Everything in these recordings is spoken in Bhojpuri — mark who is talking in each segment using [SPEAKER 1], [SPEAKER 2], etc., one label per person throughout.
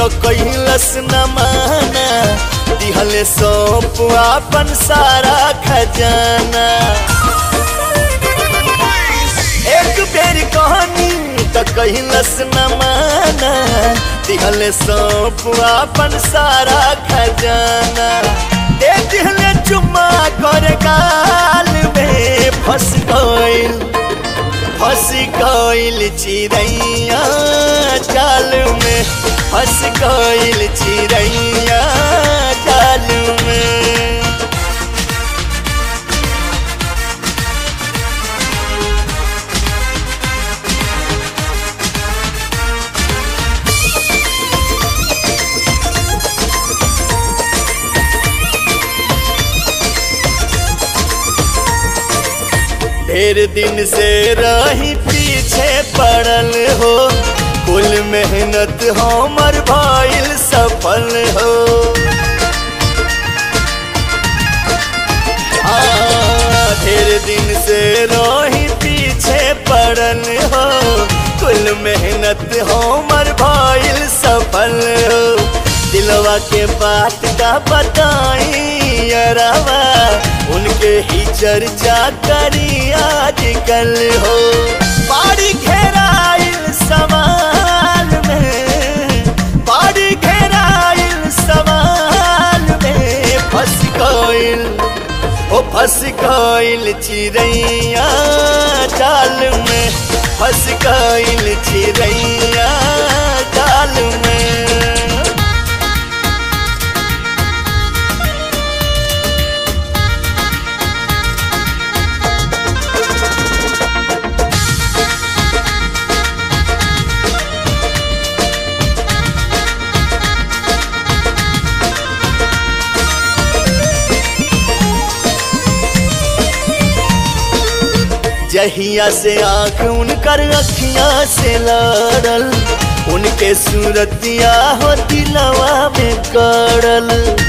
[SPEAKER 1] तो कैलस न माना दिहले सौंप अपन सारा खजाना एक बेर कहनी तो कैलस न माना दिहले सौंप अपन सारा खजाना दे दिहले चुम्मा कर गाल में फंस गइल फंस गइल चिड़ैया जाल में फंस गइल चिड़ैया जाल में ढेर दिन से रही पीछे पड़ल हो कुल मेहनत हमर भइल सफल हो आ, ढेर दिन से रही पीछे पड़ल हो कुल मेहनत हमर भइल सफल हो दिलवा के बात का बताई अरवा उनके ही चर्चा करी आजकल हो बाड़ी घेराइल सवाल में बाड़ी घेराइल सवाल में फंस गइल ओ फंस गइल चिड़ैया जाल में फंस गइल चिड़ैया जाल में जहिया से आंख उनकर अखियां से लड़ल उनके सूरतिया हो दिलवा में करल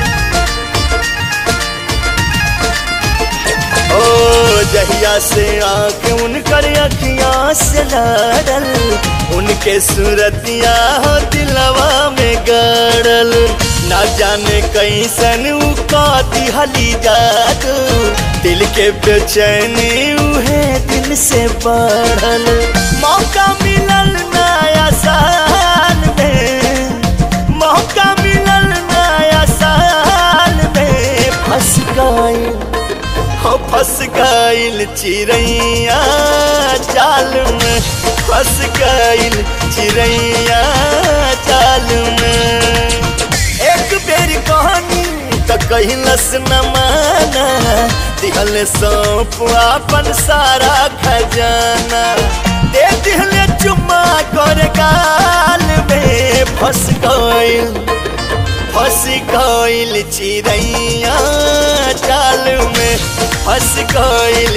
[SPEAKER 1] ओ जहिया से आंख उनकर अखियां से लड़ल उनके सूरतिया हो दिलवा में गड़ल ना जाने कैसन उ का दिहली जादू दिल के बेचैनी उहे दिल से बढ़ल मौका मिलल नया साल में मौका मिलल नया साल में फंस गइल हो फंस गइल चिड़ैया जाल में फंस गइल चिड़ैया जाल में एक बेर कहानी तो कहलस न माना दिहले सौंप अपन सारा खजाना दे दिहले चुम्मा कर गाल में फंस गइल फंस गइल चिड़ैया जाल में फंस गइल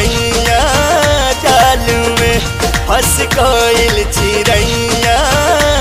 [SPEAKER 1] चिड़ैया जाल में फंस गइल चिड़ैया